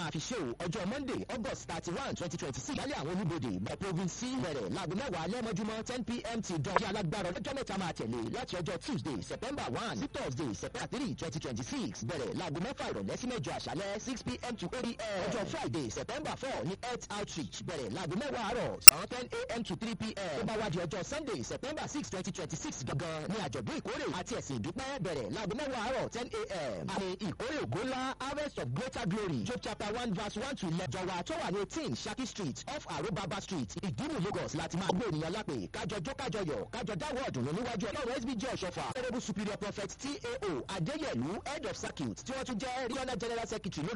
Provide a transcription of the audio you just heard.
máa fi ṣe o ọjọ́ monday august thirty one twenty twenty six lálẹ́ àwọn olúbodè bẹ̀ province c bẹ̀rẹ̀ láago mẹ́wàá lẹ́mọ́júmọ́ ten pm ti dán. kí alágbára ọlọ́jọ́ mẹ́ta máa tẹ̀lé láti ọjọ́ tuesday september one sí thursday september three twenty twenty six bẹ̀rẹ̀ láago mẹ́fà ìrọ̀lẹ́ sí mẹ́jọ àṣálẹ́ six pm to eight pm. ọjọ́ friday september four ní health outreach bẹ̀rẹ̀ láago mẹ́wàá àárọ̀ sàn ten am to three pm. tó bá wá di ọjọ́ sunday september six twenty twenty six gangan ní àjọ̀dún ìkórè àti ẹ̀sìn ìdúpẹ́ bẹ̀rẹ̀ láago mẹ́wàá àárọ̀ ten am. àmì ìkórè ògo ńlá harvest of greater glory job chapter one verse one to eleven jọ̀wọ́ tó wà ní eighteen saki street off arobaba street ìdímù lagos láti máa gbé ènìyàn lápè kájọ jó kájọ yọ kájọ dáwọ́ ọ̀dùnnú níwájú ọlọ́run sbj ọ̀ṣọ́fà honourable superior prophet tao adéyẹ̀lú head of circuit tí wọ́n tún jẹ́ regional general secretary